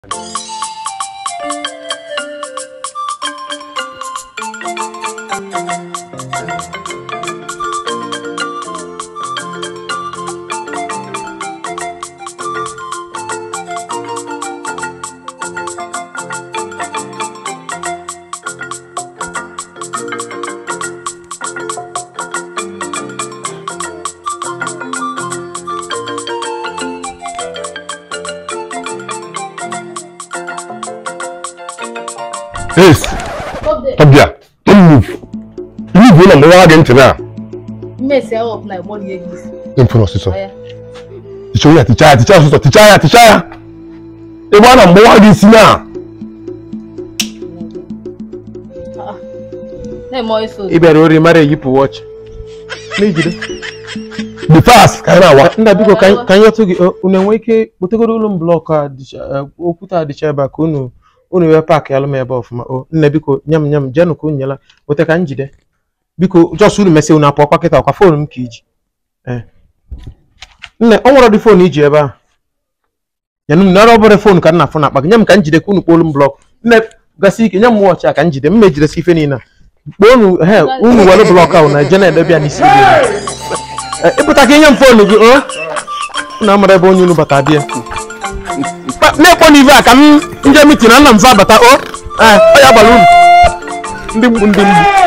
Yes, ọbịa, don't move. Iwu bụ na mgbawa gị ntị na mmesi ahụ ọbụla ịgbọrọ ya gị isi ịmfụrụ ọsịsọ. Ọ ya. Tichaa ya, tichaa ya, tichaa ọsịsọ, tichaa ya, tichaa ya. Ebe a na mgbawa gị isi na Ah, na-eme ọyị so ị bịara ori mara eyipụ wọchị n'ijide the fast ka anyị na-awa. nna biko ka anyị- ka anyị nyetụ gị ọ, unu enwe ike kpotegoro ụlọ m blọkụ a dịcha- eh, okwute a dịcha ebe a ka unu unu wee paakị alụ m ebe ọfụma o nna biko nye m nye m jenụ ka unu nyela weta ka m jide biko jọs unu mesị unu apụ ọkwa kịta ọkwa foonu m ka iji Eh. nne ọ nwere dị foonu iji ebe a nyenụ m nara ọbụrụ foonu ka m na-afụ n'akpa gị nye m ka m jide ka unu kpolu m blọkụ nne gasị ike nye m wọchị a ka m jide m mejidesi ife niile a kpọọ unu he unu were blọkụ ahụ na jena edebe ya n'isi gị Eh, ịpụta ka inye m foonu gị o na amara ebe onye unu bata bịa na-ekpọ n'ive a ka m nje mitin na nna m fa bata o ee ọ ya gbara unu ndị mgbu ndị mgbu